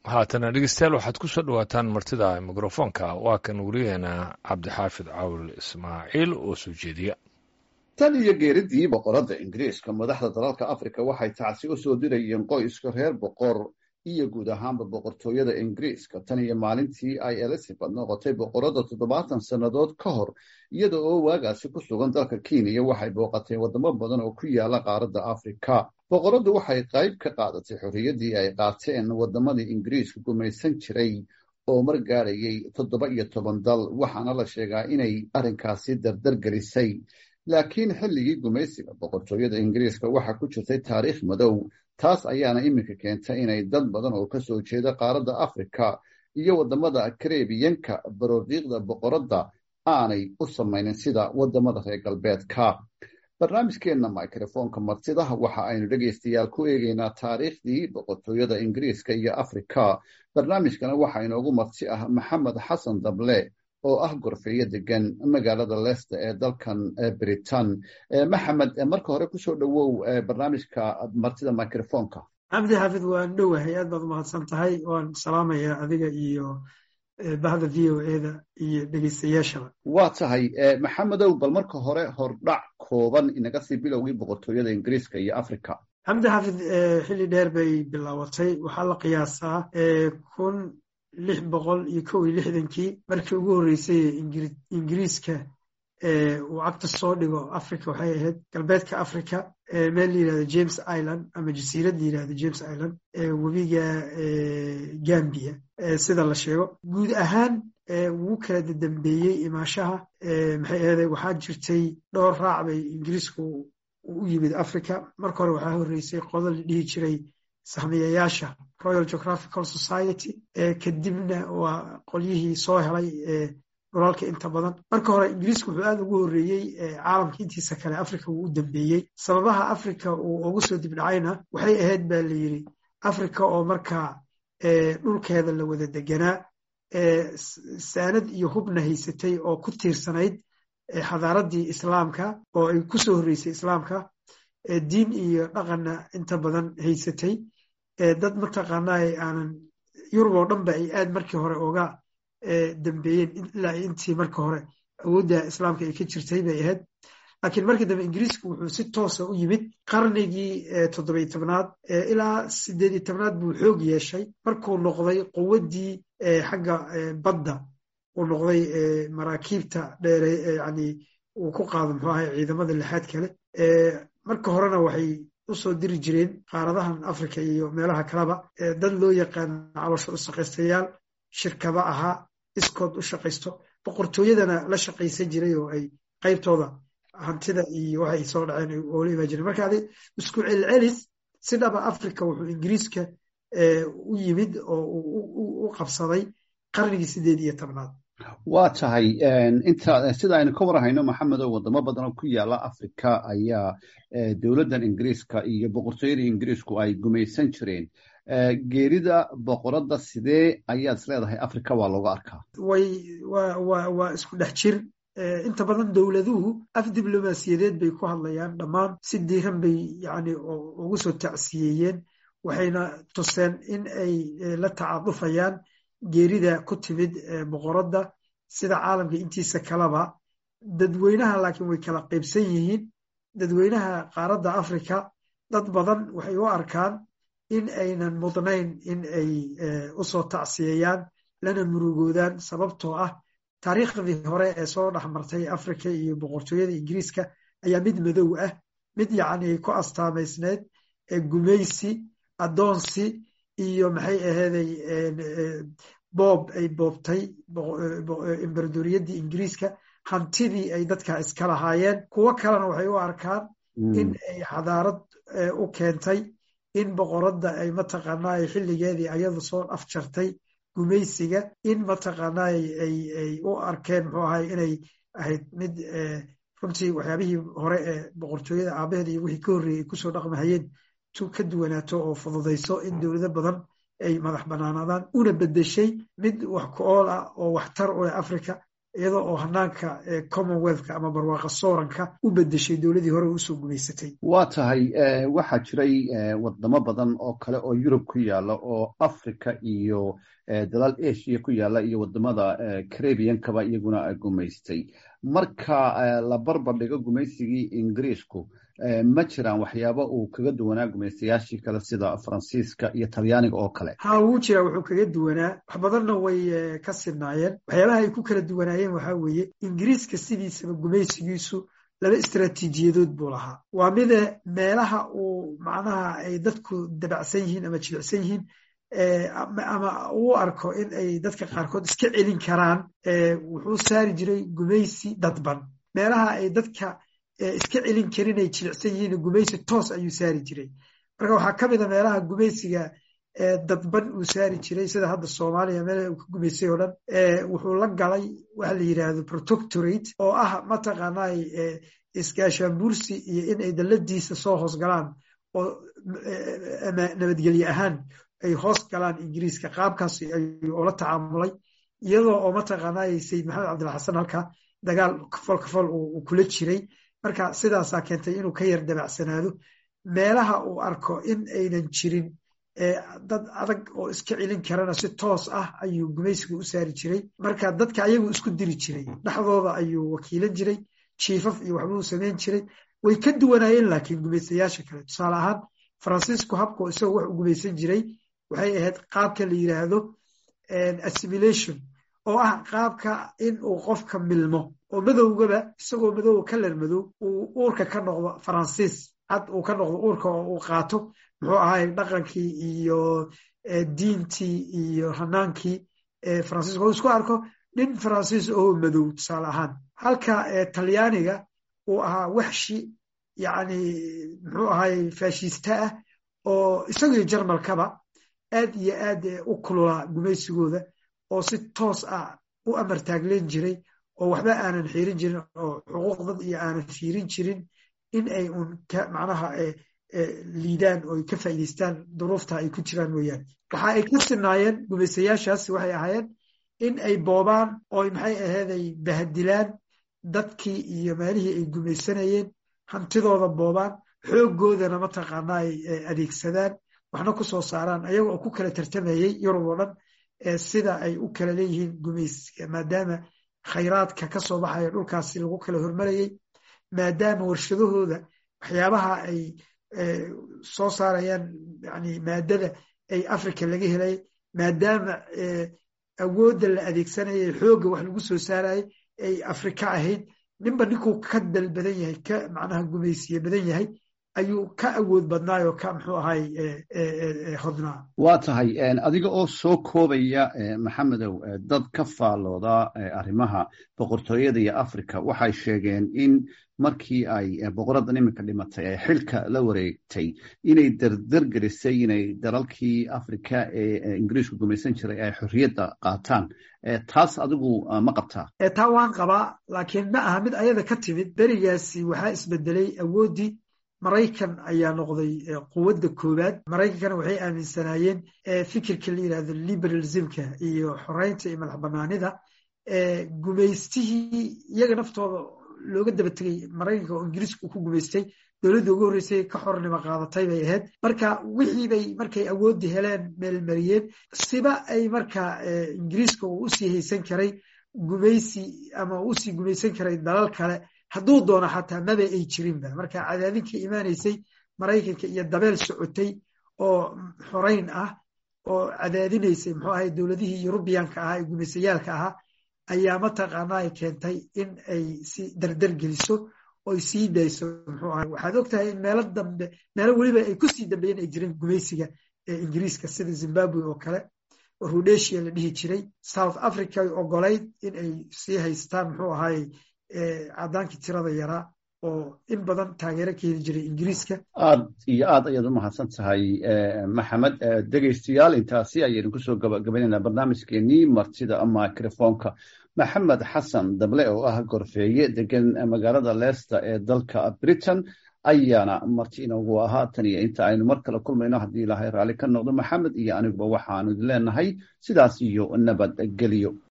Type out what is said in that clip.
haatana dhegeystayaal waxaad ku soo dhawaataan martida mikrofoonka waa kan wariyaheena cabdixaafid cawl ismaaciil oo soo jeediya tan iyo geeridii boqoradda ingiriiska madaxda dalalka afrika waxay tacsi u soo dirayeen qoyska reer boqor iyo guud ahaanba boqortooyada ingiriiska tan iyo maalintii ay elizabeth noqotay boqoradda toddobaatan sannadood ka hor iyada oo waagaasi ku sugan dalka kenya waxay booqatay waddamo badan oo ku yaala qaaradda afrika boqoraddu waxay qayb ka qaadatay xorriyaddii ay qaateen waddamadii ingiriiska gumaysan jiray oo mar gaadhayay toddoba iyo toban dal waxaana la sheegaa inay arrinkaasi dardar gelisay laakiin xilligii gumaysiga boqortooyada ingiriiska waxaa ku jirtay taariikh madow taas ayaana iminka keentay inay dad badan oo ka soo jeeda qaaradda afrika iyo waddamada karebiyanka baroodiiqda boqoradda aanay u samaynin sida waddamada reer galbeedka barnaamijkeenna microfoonka martida waxa aynu dhegaystayaal ku eegeynaa taariikhdii boqortooyada ingiriiska iyo afrika barnaamijkana waxaa inoogu marti ah maxamed xasan dable oo ah gorfeeyo degan magaalada leicester ee dalkan britain maxamed marka hore kusoo dhowow barnaamijka martida microfoonka cabdi xaafid waan dhowahay aad baad umahadsan tahay waan salaamayaa adiga iyo bahda v o eda iyo dhegeystayaashaba waa tahay maxamedow bal marka hore hordhac kooban inaga sii bilowgii boqortooyada ingiriiska iyo africa cabdi xaafid xilli dheer bay bilaabatay waxaa la qiyaasaa kun lix boqol iyo kow iyo lixdankii markii ugu horreysay ingiriiska uu cagta soo dhigo africa waxay ahayd galbeedka africa meel la yirahdo james island ama jasiirad la yirahdo james island webiga gambia sida la sheego guud ahaan wuu kala dadambeeyey imaashaha maxay ahday waxaa jirtay dhowr raac bay ingiriisku u yimid africa marka hore waxaa horreysay qodo la dhihi jiray sahmiyayaasha royal geographical society kadibna waa qolyihii soo helay dhulalka inta badan marka hore ingiriisku wuxuu aad ugu horreeyey caalamka intiisa kale africa wuu u dambeeyey sababaha africa uu ugu soo dibdhacayna waxay ahayd baa la yidhi africa oo markaa dhulkeeda la wada deganaa saanad iyo hubna haysatay oo ku tiirsanayd xadaaraddii islaamka oo ay ku soo horreysay islaamka diin iyo dhaqanna inta badan haysatay dad mataqaanaa aanan yurub oo dhan ba ay aad markii hore oga dambeeyeen ilaa intii marka hore awoodda islaamka ay ka jirtay bay ahayd laakiin markii dambe ingiriisku wuxuu si toosa u yimid qarnigii toddobiy tobnaad ilaa sideediy tobnaad buu xoog yeeshay markuu noqday quwaddii xagga badda uu noqday maraakiibta dheere yani uu ku qaado muxuu ahay ciidamada lixaad kale marka horena waxay usoo diri jireen qaaradahan africa iyo meelaha kaleba dad loo yaqaano caloosho u shaqaystayaal shirkado ahaa iskood u shaqaysto boqortooyadana la shaqaysan jiray oo ay qaybtooda hantida iyo waxay soo dhaceen oola imaan jireen marka adi isku celcelis si dhaba africa wuxuu ingiriiska u yimid oo u qabsaday qarnigii sideed iyo tobnaad waa tahay inta sida aynu ka warhayno maxamedow waddamo badan oo ku yaala africa ayaa dowladdan ingiriiska iyo boqortooyada ingiriisku ay gumaysan jireen geerida boqoradda sidee ayaad is leedahay africa waa looga arkaa way waa isku dhex jir inta badan dowladuhu af diblomaasiyadeed bay ku hadlayaan dhammaan si diiran bay yani ugu soo tacsiyeeyeen waxayna tuseen in ay la tacadufayaan geerida ku timid boqoradda sida caalamka intiisa kaleba dadweynaha laakiin way kala qaybsan yihiin dadweynaha qaaradda africa dad badan waxay u arkaan in aynan mudnayn in ay usoo tacsiyayaan lana murugoodaan sababtoo ah taariikhdii hore ee soo dhexmartay africa iyo boqortooyada ingiriiska ayaa mid madow ah mid yacni ku astaamaysneyd gumaysi addoonsi iyo maxay aheeday boob ay boobtay embaradoriyaddii ingiriiska hantidii ay dadka iska lahaayeen kuwo kalena waxay u arkaan in ay xadaarad u keentay in boqoradda ay mataqaanaa xilligeedii ayadu soo afjartay gumaysiga in mataqaanaa ay u arkeen muxuu ahay inay ahayd mid runtii waxyaabihii hore ee boqortooyada aabaheeda iyo wixii ka horreeyey ay kusoo dhaqmahayeen tu ka duwanaato oo fududayso in dowlado badan ay madax banaanaadaan una bedeshay mid wax ku ool ah oo waxtar u leh africa iyadoo oo hanaanka commonwealthka ama barwaaqa sooranka u bedeshay dowladii hore usoo gumaysatay waa tahay waxaa jiray wadamo badan oo kale oo yurub ku yaala oo africa iyo dalal asia ku yaala iyo wadamada carabiankaba iyaguna gumaystay marka la barbardhigo gumaysigii ingiriisku ma jiraan waxyaaba uu kaga duwanaa gumaystayaashii kale sida faransiiska iyo talyaaniga oo kale ha wuu jiraa wuxuu kaga duwanaa wax badanna way ka sinaayeen waxyaabaha ay ku kala duwanaayeen waxaa weeye ingiriiska sidiisaba gumaysigiisu laba istraatiijiyadood buu lahaa waa mida meelaha uu macnaha ay dadku dabacsan yihiin ama jibicsan yihiin ama uu arko in ay dadka qaarkood iska celin karaan wuxuu saari jiray gumaysi dadban meelaha ay dadka iska celin karin ay jilicsan yihiin gumaysi toos ayuu saari jiray marka waxaa ka mid a meelaha gumaysiga dadban uu saari jiray sida hadda soomaaliya meelaha uu ka gumaysay oo dhan wuxuu la galay waxa la yidhaahdo protectorate oo ah mataqaanaa iskaashaanbuursi iyo in ay dalladiisa soo hoos galaan oo nabadgelye ahaan ay hoos galaan ingiriiska qaabkaas ayuu oola tacaamulay iyadoo oo mataqaanaa sayid maxamed cabdilxasan halka dagaal kafol kafol uu kula jiray marka sidaasaa keentay inuu ka yar dabacsanaado meelaha uu arko in aynan jirin dad adag oo iska celin karana si toos ah ayuu gumaysiga u saari jiray marka dadka ayagu isku diri jiray dhexdooda ayuu wakiilan jiray jiifaf iyo waxbuu samayn jiray way ka duwanaayeen laakiin gumaystayaasha kale tusaale ahaan faransiisku habko isagoo wax u gumaysan jiray waxay ahayd qaabka la yidhaahdo assimilation oo ah qaabka in uu qofka milmo oo madowgaba isagoo madowa kalar madow uu uurka ka noqdo faransiis cad uu ka noqdo uurka oo uu qaato muxuu ahay dhaqankii iyo diintii iyo hanaankii faransiiska oo isku arko nin faransiis oo madow tusaale ahaan halka talyaaniga uu ahaa waxshi yacni muxuu ahay faashista ah oo isagii jarmalkaba aad iyo aad u kululaa gumaysigooda oo si toos ah u amartaagleen jiray oo waxba aanan xiirin jirin oo xuquuq dad iyo aanan fiirin jirin in ay un macnaha liidaan oo ay ka faa'iidaystaan duruufta ay ku jiraan mooyaane waxa ay ka sinaayeen gumaystayaashaasi waxay ahaayeen in ay boobaan oo maxay ahayd ay bahadilaan dadkii iyo meelihii ay gumaysanayeen hantidooda boobaan xooggoodana mataqaanaa ay adeegsadaan waxna ku soo saaraan ayaga oo ku kala tartamayey yurub oo dhan sida ay u kala leeyihiin gumaysiga maadaama khayraadka ka soo baxaya dhulkaasi lagu kala hormarayey maadaama warshadahooda waxyaabaha ay soo saarayaan yani maadada ay africa laga helay maadaama awoodda la adeegsanayay xoogga wax lagu soo saarayay ay afrika ahayd ninba ninkuu ka dal badan yahay ka macnaha gumaysiye badan yahay ayuu ka awood badnaayoo ka muxuu ahay hodnaa waa tahay adiga oo soo koobaya maxamedow dad ka faallooda arrimaha boqortooyada iyo africa waxay sheegeen in markii ay boqoraddan iminka dhimatay ay xilka la wareegtay inay derdergerisay inay dalalkii africa ee ingiriisku gumaysan jiray ay xorriyadda qaataan taas adigu ma qabtaa taa waan qabaa laakiin ma aha mid ayada ka timid berigaasi waxaa isbedelay awooddii maraykan ayaa noqday quwadda koowaad maraykankana waxay aaminsanaayeen fikirka la yidhahdo liberalismka iyo xoreynta iyo madax banaanida gumaystihii iyaga naftooda looga daba tegay maraykanka oo ingiriiska uu ku gumaystay dowladda ugu horreysay ka xornimo qaadatay bay ahayd marka wixii bay markay awooddii heleen meelmariyeen siba ay marka ingiriiska uu usii haysan karay gumaysi ama usii gumaysan karay dalal kale hadduu doono xataa maba ay jirinba marka cadaadinka imaanaysay maraykanka iyo dabeel socotay oo xoreyn ah oo cadaadinaysay muxuu ahay dowladihii yurubiyanka ahaa ee gumaysayaalka ahaa ayaa mataqaanaa ay keentay in ay si dardar geliso oy sii dayso muxuu ahay waxaad ogtahay in meelo dambe meelo weliba ay kusii dambeeyeen ay jireen gumaysiga ee ingiriiska sida zimbabwe oo kale oo rhodesia la dhihi jiray south africa ay ogolayd in ay sii haystaan muxuu ahay cadaankii tirada yaraa oo in badan taageero ka heli jiray ingiriiska aad iyo aad ayaad u mahadsan tahay maxamed dhegaystayaal intaasi ayaynu kusoo gabagabaynaynaa barnaamijkeenii martida microfonka maxamed xasan dable oo ah gorfeeye degan magaalada leicester ee dalka britain ayaana marti inoogu ahaa tan iyo inta aynu mar kale kulmayno haddii ilaahay raalli ka noqdo maxamed iyo aniguba waxaanu idin leenahay sidaas iyo nabadgelyo